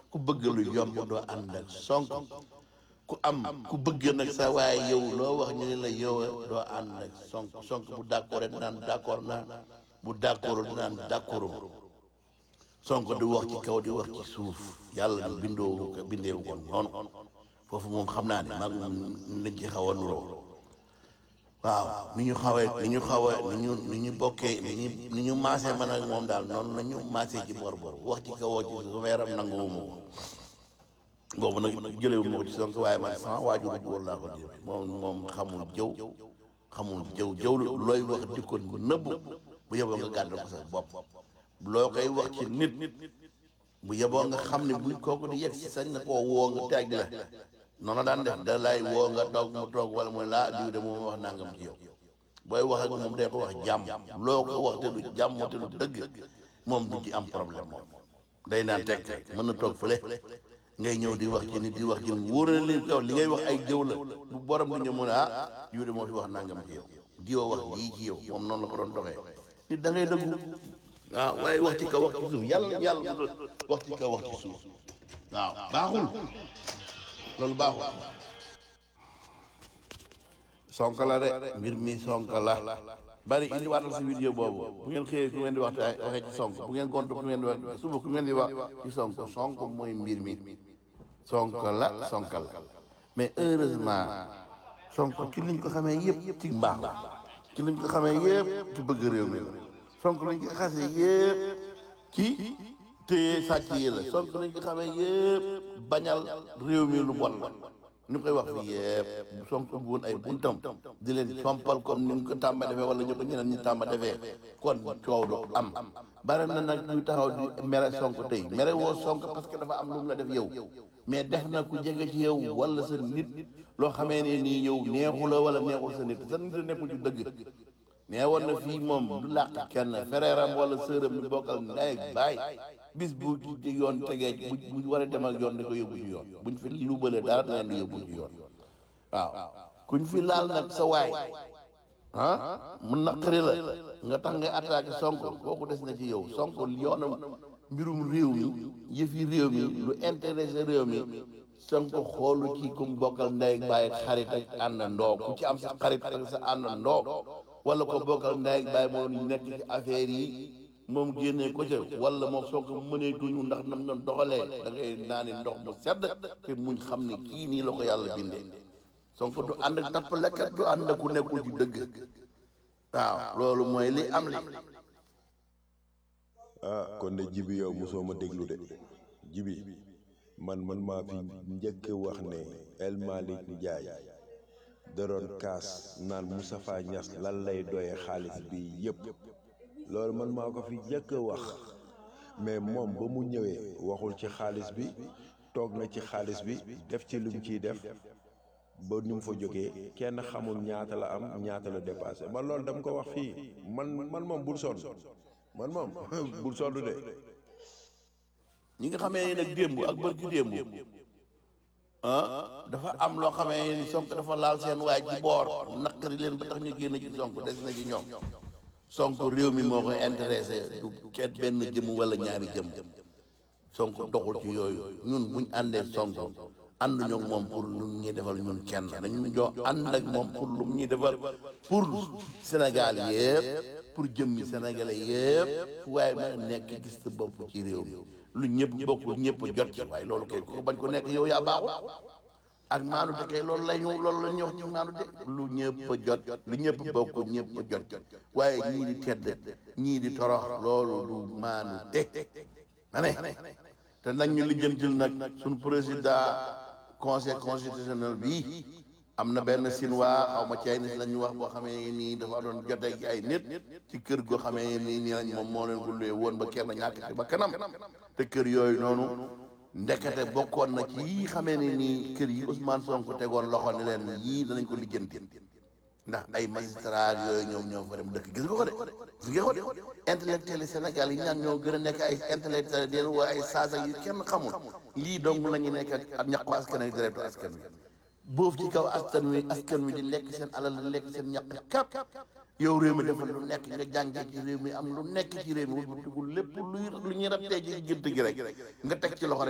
ku bëgg lu yomb doo ànd ak sonko ku am ku bëgg nag sa waaye yow loo wax ñu ne la yow doo ànd ak sonko sonko bu d'accord rek naan d'accord naa bu d'accord naan d'accord sonko di wax ci kaw di wax ci suuf yàlla di bindoo ko bindeewu ko noonu foofu moom xam naa ne maag moom lañ ci xaw a nuroo waaw ni ñu xawee ni ñu xaw a ni ñu ni ñu bokkee ni ñu ni ñu maasee man ak moom daal noonu la ñu maasee ci bor bor wax ci kaw ci suuf yaram nanguwuma ko boobu nag jëlewu ma ko ci sonko waaye man sama waajur bu góor laa ko jël moom moom xamul jëw xamul jëw jëw looy wax di ko nëbb bu yeboo nga gàddal ko sa bopp loo koy wax ci nit bu yeboo nga xam ne buñ kooku di yegg si sañ na koo woo nga teg la noonu daan def da lay woo nga toog mu toog wala mooy laa diw de moom wax nangam ci yow booy wax ak moom day ko wax jàmm loo ko wax te du jàmm te du dëgg moom du ci am problème moom day naan teg teg mën na toog fële ngay ñëw di wax ci nit di wax ci nit wóor na li yow li ngay wax ay jëw la bu borom di ñëw mu ne ah diw de moo fi wax nangam ci yow diwa wax lii ci yow moom noonu la ko doon doxee nit da ngay dëggu waaw waaye wax ci kaw wax ci suuf yàlla yàlla wax ci kaw wax ci suuf waaw baaxul loolu baaxul sonko la de mbir mi sonko la bari indi waatal si vidéo boobu bu ngeen xëyee ku ngeen di wax waxee ci sonko bu ngeen gontu ku ngeen di wax suba ku ngeen di wax ci sonko sonko mooy mbir mi sonko la sonko la mais heureusement sonko ci liñ ko xamee yëpp ci mbaax la ci liñ ko xamee yëpp ci bëgg réew mi la sonko lañ ko xasee yëpp ci téye sàcc yi la sonko lañ ko xamee yëpp bañal réew mi lu bon la ñu koy wax fii yëpp sonko woon ay buntam di leen sompal comme ni ñu ko tàmba defee wala ñu ko ñeneen ñi tàmba defee kon coow du am bare na nag ñu taxaw di mere sonko tey mere woo sonko parce que dafa am lu mu la def yow mais def na ku jege ci yow wala sa nit loo xamee ne nii yow neexu la wala neexul sa nit sa nit a nekkul ci dëgg nee woon na fii moom du làq kenn fereeram wala sëram mi bokkal ndey ak baay bis bu ci yoon tegee bu bu war a dem ak yoon da ko yóbbu ci yoon buñ fi luubalee dara da leen di yóbbu ci yoon waaw kuñ fi laal nag sa waay ah mu naqari la nga tax ngay attaqué sonko kooku des na ci yow sonko yoonam mbirum réew mi yëfi réew mi lu intéressé réew mi sonko xoolu ci kum bokkal ndey ak baay ak xarit ak àndandoo ku ci am sa xarit ak sa àndandoo wala ko bokkal ndey ak baay moo nekk ci affaire yi moom génnee ko ca wala moom soo ko mënee duñu ndax nam doon doxalee da ngay naani ndox mu sedd te muñ xam ne kii nii la ko yàlla bindee Sonko du ànd ak tappalekat du ànd ak ku nekkul ci dëgg waaw loolu mooy li am li ah kon de jibi yow mosoo ma déglu de jibi man man maa fi njëkk wax ne El Malick Ndiaye da doon kaas naan Moustapha Niass lan lay doye xaalis bi yëpp loolu man maa ko fi njëkk wax mais moom ba mu ñëwee waxul ci xaalis bi toog na ci xaalis bi def ci lim ciy def ba ni mu fa jógee kenn xamul ñaata la am ñaata la dépassé man loolu dama ko wax fii man man moom bul sonn man moom bul sonn de ñi nga xamee ne nag démb ak bërki démb ah dafa am loo xamee ni Sonko dafa laal seen waay ci boor naqari leen ba tax ñu génn ci Sonko des na ci ñoom Sonko réew mi moo koy intéressé du kenn benn jëm wala ñaari jëm Sonko doxul ci yooyu ñun buñ àndee Sonko ànduñu ak moom pour lu ñuy defal ñun kenn dañu ñoo ànd ak moom pour lu ñuy defal pour Sénégal yëpp pour jëmmi Sénégalais yëpp fu waaye mën a nekk gis sa bopp ci réew mi lu ñëpp bokkul ñëpp jot ci waaye loolu kay ko bañ ko nekk yow yaa baaxul ak maanu te kay loolu la ñu loolu la ñu wax ci maanu te lu ñëpp jot lu ñëpp bokkul ñëpp jot waaye ñii di tedd ñii di torox loolu du maanu te ma ne te nag ñu lijjantil nag suñu président conseil constitutionnel bi am na benn sinwaa xaw ma cay nit la ñu wax boo xamee nii dafa doon jotee ak ay nit ci kër goo xamee nii nii lañ moom moo leen ko luye woon ba kenn ñàkk ci ba kanam te kër yooyu noonu ndekete bokkoon na ci yii xamee ne nii kër yi Ousmane Sonko tegoon loxo ne leen yii danañ ko lijjanti ndax ay magistrat yooyu ñoom ñoo fa dem dëkk gis nga ko de gis nga ko de intellectuel yi Sénégal yi ñaan ñoo gën a nekk ay intellectuel den waa ay saasa yu kenn xamul lii dong la ñu nekk ak ñaqu askan wi deretu askan wi boof ci kaw askan wi askan wi di lekk seen alal di lekk seen ñaq kap yow réew mi defal lu nekk nga jàngee ci réew mi am lu nekk ci réew mi wul lépp luy lu ñuy rabtee ci gént gi rek nga teg ci loxo